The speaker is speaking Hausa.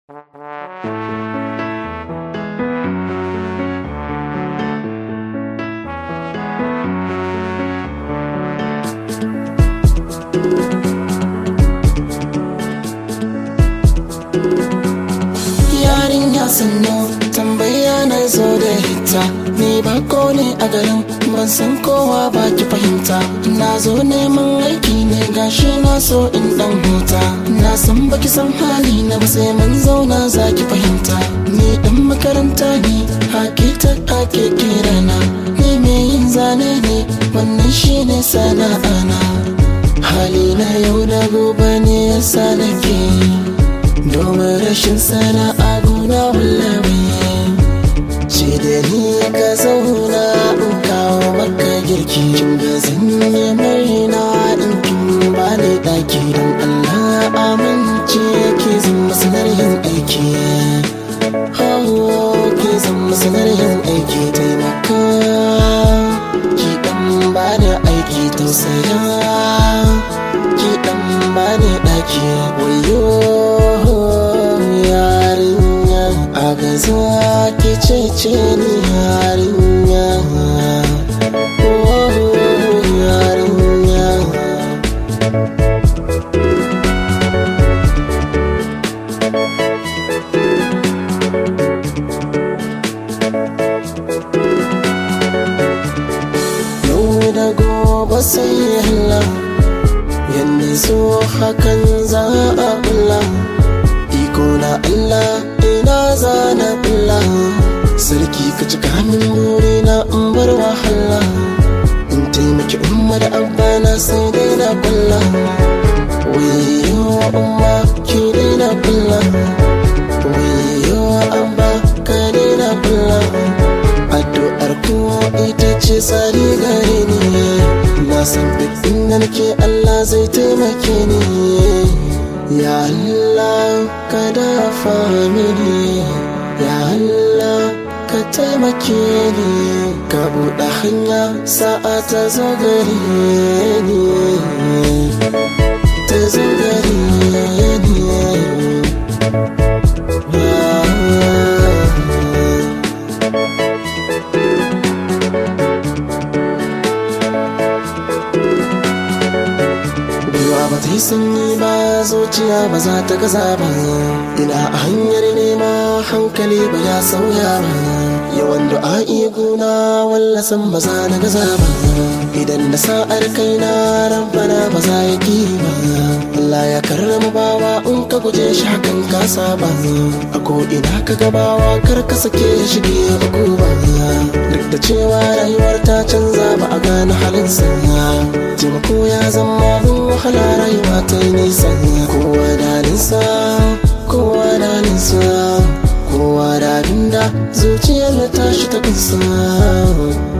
yarinya sannu tambaya na zo da hita ni bako ne a garin ban san kowa ba ki fahimta na zo neman aiki ne gashi na so in dan huta na san baki san hali na ba sai mun zauna za ki fahimta ni dan makaranta ne hakita ake kirana ni me yin zane ne wannan shine sana'ana hali na yau da gobe ne yasa nake domin rashin sana'a guna wallabi ce da ni ka zauna in kawo maka girki da zan yi marina in kin ba ni daki don Allah amince ke zan masanar yin aiki oh ke zan masanar yin aiki taimaka ki dan ba ni aiki tausaya ki dan ba ni daki wayo yarinya a gaza ki cece ni yarinya oh yarinya yau da gobe sai Allah yanda so hakan za a kula iko na Allah ina zana kula sarki ka cika min buri na in bar wahala in taimaki umma da abba na sai dai na kula wayo umma ki dai na kula wayo abba ka dai na kula addu'ar ku ita ce tsari gare ni na san duk inda nake Allah zai taimake ni ya Allah ka dafa mini ya Allah ka taimake ni ka buɗe hanya sa'a ta zo gare ni ta zo gare ni Gwiwa ba ta yi sanyi ba zuciya ba za ta gaza ba ina a hanyar nema hankali ba ya sauya ba yawan du'a'i guna wallasan ba za na gaza ba idan na sa'ar kaina rabbana ba za ya ki ba Allah ya karrama bawa in ka guje shi hakan ka saba a ko ina ka gabawa kar ka sake shige uku ba duk da cewa rayuwar ta canza ba a gane halinsa taimako ya zama abin wahala rayuwa ta yi nisa kowa da nisa kowa da nisa kowa da abinda zuciyar ta tashi ta kusa